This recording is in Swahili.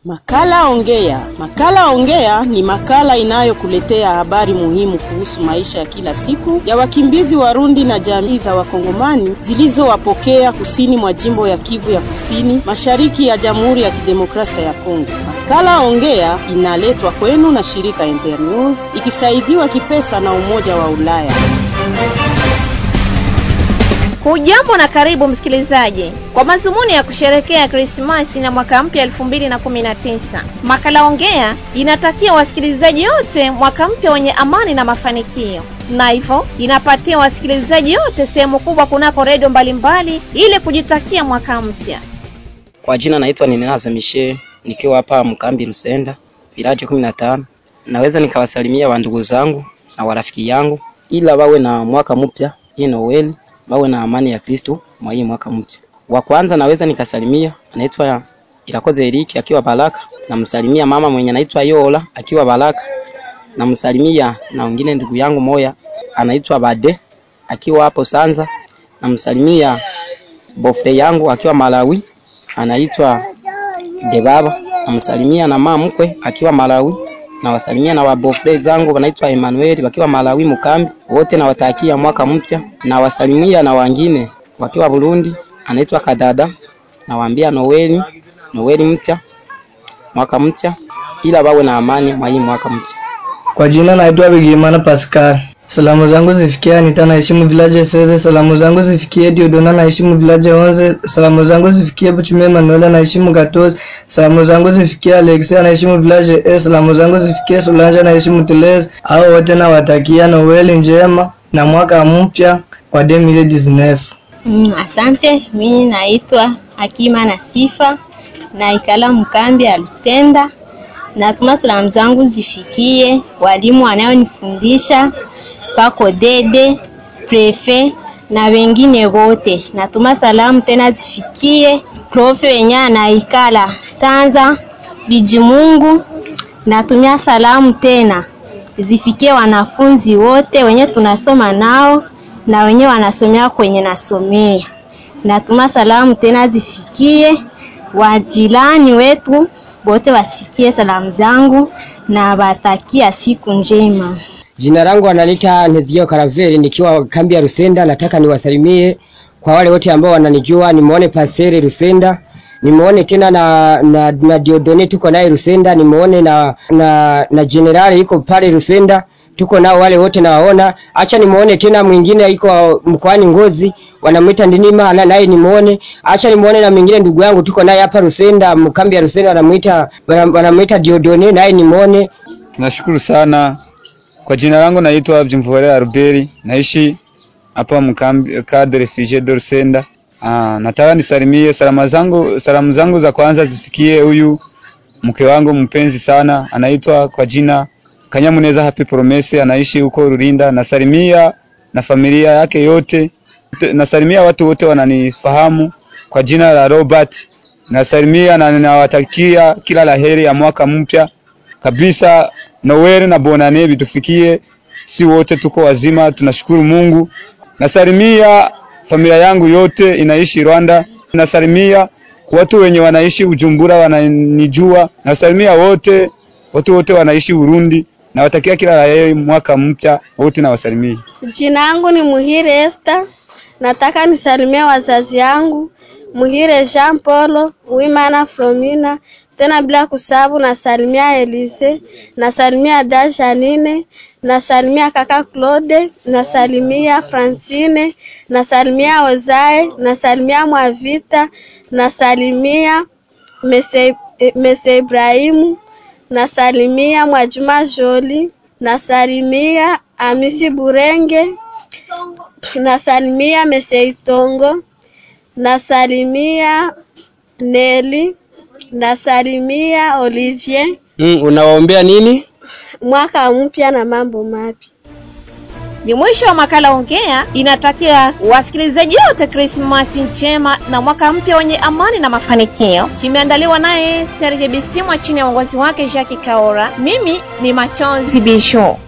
Makala Ongea. Makala Ongea ni makala inayokuletea habari muhimu kuhusu maisha ya kila siku ya wakimbizi Warundi na jamii za Wakongomani zilizowapokea kusini mwa jimbo ya Kivu ya Kusini, mashariki ya Jamhuri ya Kidemokrasia ya Kongo. Makala Ongea inaletwa kwenu na shirika Internews ikisaidiwa kipesa na Umoja wa Ulaya. Hujambo na karibu msikilizaji, kwa mazumuni ya kusherekea Krismasi na mwaka mpya 2019, makala ongea inatakia wasikilizaji wote mwaka mpya wenye amani na mafanikio, na hivyo inapatia wasikilizaji wote sehemu kubwa kunako redio mbalimbali ili kujitakia mwaka mpya. Kwa jina naitwa Ninenazo Mishe, nikiwa hapa mkambi Lusenda, vilaji 15. Naweza nikawasalimia wa ndugu zangu na warafiki yangu, ila wawe na mwaka mpya hii Noeli wawe na amani ya Kristo mwa hii mwaka mpya. Wa kwanza naweza nikasalimia anaitwa Irakoze Eriki akiwa Baraka, namsalimia mama mwenye anaitwa Yola akiwa Baraka, namsalimia na wengine ndugu yangu moya anaitwa Bade akiwa hapo Sanza, namsalimia bofre yangu akiwa Malawi anaitwa Debaba, namsalimia na mama mkwe akiwa Malawi nawasalimia na wabofre zangu wanaitwa Emmanuel wakiwa Malawi Mukambi, wote nawatakia mwaka mpya. Nawasalimia na wengine wakiwa Burundi, anaitwa Kadada, nawaambia Noeli, Noeli mpya, mwaka mpya, ila wawe na amani mwa hii mwaka mpya. Kwa jina naitwa Bigimana Pascal. Salamu zangu zifikie Anita naheshimu village Seze. Salamu zangu zifikie Diodona naheshimu village Onze. Salamu zangu zifikie Buchume Manuela naheshimu Gatozi. Salamu zangu zifikie Alexia naheshimu village E. Salamu zangu zifikie Solange naheshimu Telez. Hao wote nawatakia Noeli njema na mwaka mpya wa 2019. Mm, asante. Mimi naitwa Hakima na Sifa naikala mkambi ya Lusenda. Natuma salamu zangu zifikie walimu wanaonifundisha pako dede prefe na wengine wote. Natuma salamu tena zifikie profe wenye anaikala Sanza Bijimungu. Natumia salamu tena zifikie wanafunzi wote wenye tunasoma nao na wenye wanasomea kwenye nasomea. Natuma salamu tena zifikie wajirani wetu wote, wasikie salamu zangu na watakia siku njema. Jina langu analita Nezio Karaveli nikiwa kambi ya Rusenda. Nataka niwasalimie kwa wale wote ambao wananijua, nimuone Pasere Rusenda, nimuone tena na, na, na Diodone tuko naye Rusenda, nimuone na, na, na Generali yuko pale Rusenda, tuko nao wale wote nawaona. Acha nimuone tena mwingine yuko mkoani Ngozi wanamwita Ndinima na naye nimuone. Acha nimuone na mwingine ndugu yangu tuko naye hapa Rusenda, mkambi ya Rusenda wanamuita wanamuita Diodone, naye nimuone. Tunashukuru sana kwa jina langu naitwa Byumvuhore Albert, naishi hapa mkambi cadre refugee de Rusenda. Ah, nataka nisalimie salamu zangu, salamu zangu za kwanza zifikie huyu mke wangu mpenzi sana, anaitwa kwa jina Kanyamuneza Happy Promise, anaishi huko Rurinda. Nasalimia na familia yake yote, nasalimia watu wote wananifahamu kwa jina la Robert. Nasalimia na ninawatakia kila laheri ya mwaka mpya kabisa. Noel na Bonane vitufikie, si wote tuko wazima, tunashukuru Mungu. Nasalimia familia yangu yote inaishi Rwanda. Nasalimia watu wenye wanaishi Ujumbura wananijua. Nasalimia wote watu wote wanaishi Burundi. Nawatakia kila la heri mwaka mpya wote, nawasalimia. Jina yangu ni Muhire Esther. Nataka nisalimia wazazi yangu Muhire Jean Paul, Wimana Flomina tena bila kusabu, nasalimia Elise, nasalimia da Janine, nasalimia kaka Claude, nasalimia Francine, nasalimia Ozae, nasalimia Mwavita, nasalimia Mese, Mese Ibrahimu, nasalimia Mwajuma Joli, nasalimia Amisi Burenge, nasalimia Mese Itongo, nasalimia Neli nasalimia Olivier. Mm, unawaombea nini? Mwaka mpya na mambo mapya. Ni mwisho wa makala Ongea. Inatakia wasikilizaji wote Krismasi njema na mwaka mpya wenye amani na mafanikio. Kimeandaliwa naye Serge Bisimwa chini ya uongozi wake Jacques Kaora. Mimi ni Machozi Bisho.